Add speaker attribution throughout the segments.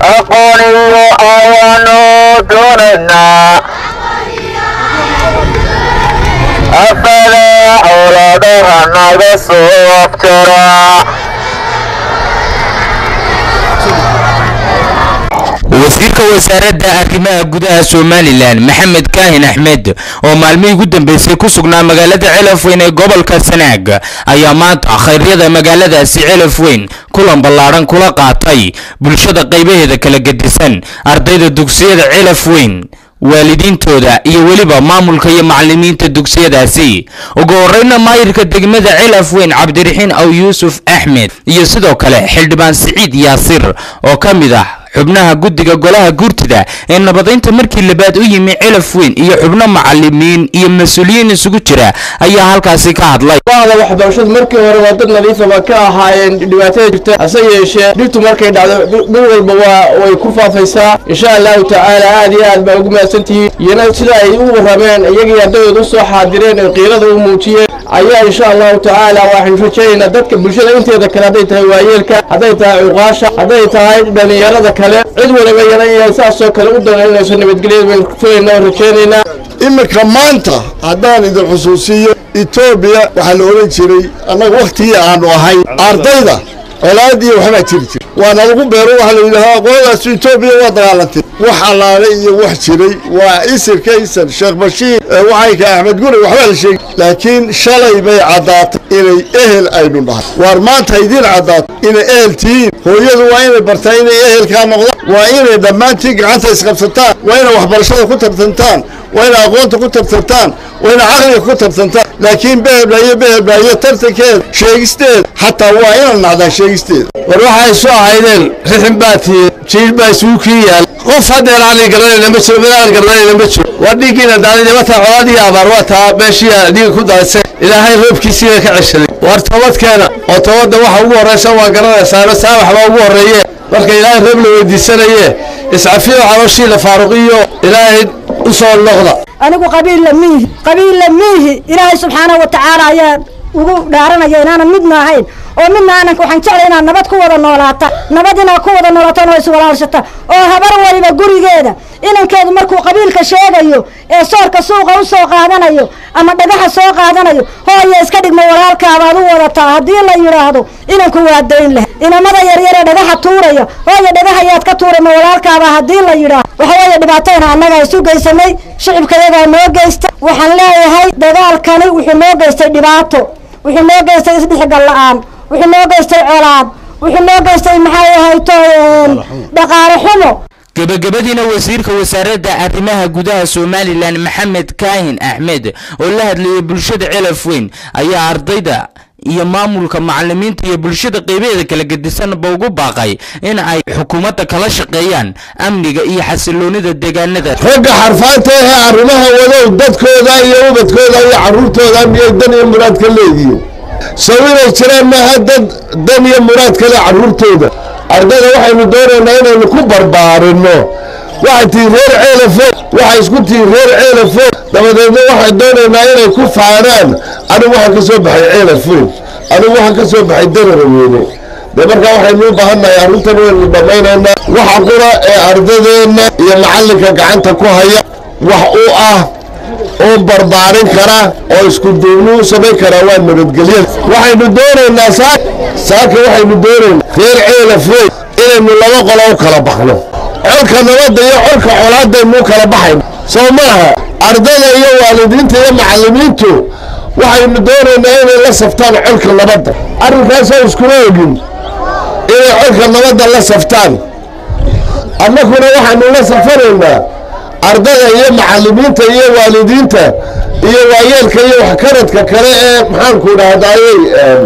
Speaker 1: aqooniyo ayaanu doonaynaa afada colaadaha naga soo afjara
Speaker 2: wasiirka wasaaradda arrimaha gudaha somalilan maxamed kaahin axmed oo maalmihii ugu dambeysay ku sugnaa magaalada celafweyn ee gobolka sanaag ayaa maanta khayryada magaaladaasi celafweyn kulan ballaadhan kula qaatay bulshada qaybaheeda kala gedisan ardayda dugsiyada celafweyn waalidiintooda iyo weliba maamulka iyo macalimiinta dugsiyadaasi ugu horeyna maayirka degmada celafweyn cabdiraxiin aw yuusuf axmed iyo sidoo kale xildhibaan siciid yaasir oo ka mid ah xubnaha guddiga golaha guurtida ee nabadaynta markii labaad u yimi celaf weyn iyo xubno macalimiin iyo mas-uuliyiin isugu jira ayaa halkaasi ka hadlay
Speaker 3: bahda waxbarashadu markii hore waa dad nadiifaba ka ahaayeen dhibaatada jirta hase yeeshee dhibtu markay dhacdo dhul walba waa way ku faafaysaa insha allahu tacaala aad iyo aad baa ugu mahadsantihiin iyana sida ay u warrameen iyagii ardaydood u soo xaadireen ee qiirada u muujiyeen ayaa insha allahu tacaala waxaynu rajaynaynaa dadka bulshada inteeda kale hadday tahay waayeelka hadday tahay cuqaasha hadday tahay dhallinyarada kale cid waliba yana inay saasoo kale u danaynayso nabadgelyada baynu filayna oo rajaynaynaa
Speaker 4: iminka maanta haddaan idin xusuusiyo etoobiya waxaa la odhan jiray annaga wakhtigii aanu ahay ardayda colaadii waxbaa jiri jira waana lagu beero waxaa la yidhaahaa qoladaas etoobiya waa dagaalantay wax allaale iyo wax jiray waa isirka isan sheekh bashiir waxayka axmed guri waxbaa la sheegay laakiin shalay bay caddaatay inay ehel aynu nahay waar maanta idiin caddaatay inay ehel tihiin hooyadu waa inay bartaa inay ehelkaa noqdaan waa inay dhammaantiin gacanta isqabsataan waa inay waxbarashada ku tartantaan waa inay aqoonta ku tartantaan waa inay caqliga ku tartantaan laakiin behelbaayo behelbaayo tartankeeda sheegisteeda xataa waa inaan nacdaa sheegisteeda
Speaker 3: war waxay isu ahaydeen rixin baa tihiin jiil baa isugu kii yaal qof haddeer aanay garanayna ma jiro mid aan garanayna ma jiro waa dhiiggiina daalay nimantaa colaadii abaar waa taa meeshii dhiiga ku daalisay ilaahay roobkiisiina ka ceshaday war toobadkeena oo toobadda waxa ugu horraysa waa garanaysaano saamax baa ugu horreeye marka ilaahay roob la weydiisanaye iscafiyo calooshii la faaruqiyo ilaahay u soo noqda
Speaker 5: anigu qabiilla miihi qabiilla miihi ilaahay subxaanahu wa tacaala ayaa ugu dhaaranaya inaanan midna ahayn oo midna aanan waxaan jeclay inaad nabad ku wada noolaata nabad inaad ku wada noolaataan oo iswalaalshata oo habar waliba gurigeeda inankeedu markuu qabiilka sheegayo ee soorka suuqa u soo qaadanayo ama dhagaxa soo qaadanayo hooya iska dhigma walaalkaabaad u wadataa haddii la yidhaahdo inanku waa dayn leh inamada yaryar ee dhagaxa tuuraya hooya dhagaxayaad ka tuuray ma walaalkaaba haddii la yidhaahdo waxaweeye dhibaatayna annaga isu geysanay shicibkayagaa noo geysta waxaan leeyahay dagaalkani wuxuu noo geystay dhibaato wuxuu noo geystay isdhexgal la-aan wuxuu noo geystay colaad wuxuu noo geystay maxay ahayto dhaqaale xumo
Speaker 2: gebagabadiina wasiirka wasaaradda arrimaha gudaha somalilan maxamed kaahin axmed oo la hadlayay bulshada celaf weyn ayaa ardayda iyo maamulka macalimiinta iyo bulshada qeybaheeda kala gedisanba ugu baaqay in ay xukuumadda kala shaqeeyaan amniga iyo xasiloonida deegaanada
Speaker 4: ragga xarfaanta ahee arrimaha wadow dadkooda iyo ubadkooda iyo carruurtooda miyay dan iyo muraad ka leeyihiin sow inay jiraan maaha dad dan iyo muraad kale carruurtooda ardayda waxaynu doonaynaa inaynu ku barbaarinno waxay tihi reer ceelafo waxay isku tihi reer ceelafo dabadeedna waxaan doonaynaa inay ku faanaan anigu waxaan ka soo baxay ceelafoyn anigu waxaan ka soo baxay darara weyne dee markaa waxaynu u baahannahay arrintan waynu dhammaynaynaa waxa qura ee ardadeenna iyo macallinka gacanta ku haya wax u ah oo barbaarin kara oo isku duubni u samayn karaa waa nabadgelyada waxaynu doonaynaa saa saaka waxaynu doonaynaa reer ceelafweyn inaynu laba qolo u kala baxno colka nabadda iyo colka colaadaynu u kala baxayno soo maaha ardada iyo waalidiinta iyo macallimiintu waxaynu doonaynaa inay la saftaan colka nabadda arrinkaasoo iskula ogin inay colka nabadda la saftaan annakuna waxaynu la safanaynaa ardada iyo macallimiinta iyo waalidiinta iyo waayeelka iyo waxkaradka kale ee maxaanku idhahdaayey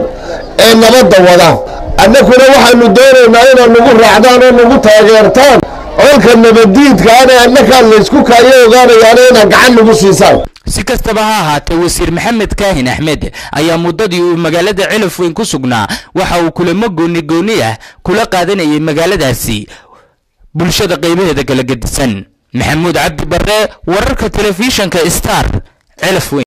Speaker 4: ee nabadda wada annakuna waxaanu doonaynaa inaad nagu raacdaan oo nagu taageertaan colka nabaddiidka ana annakaan laysku kaayo ogaanayaana inaad gacan nagu siisaan
Speaker 2: si kastaba ha ahaatee wasiir maxamed kaahin axmed ayaa muddadii uu magaalada celaf weyn ku sugnaa waxa uu kulamo gooni gooni ah kula qaadanayay magaaladaasi bulshada qaybaheeda kala gedisan maxamuud cabdi barre wararka telefishanka star celaf weyn